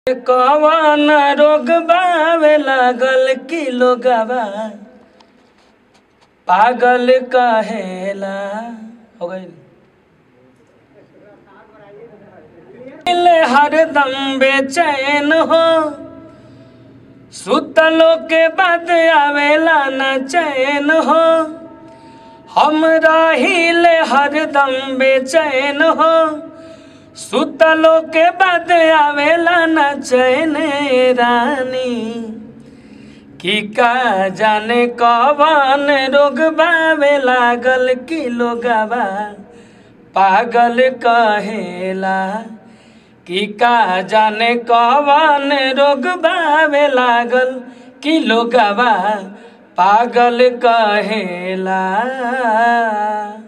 कवन रोग बावे लागल की लोगवा पागल कहेला हो गई मिले हरदम बेचैन हो सुतलो के बाद आवेला न चैन हो हम रहिले हरदम बेचैन हो सुतलो के बाद आवेला न चैन रानी की का जाने कवन रोग बावे लागल की लोगवा पागल कहेला की का जाने कवन रोग बावे लागल की लोगवा पागल कहेला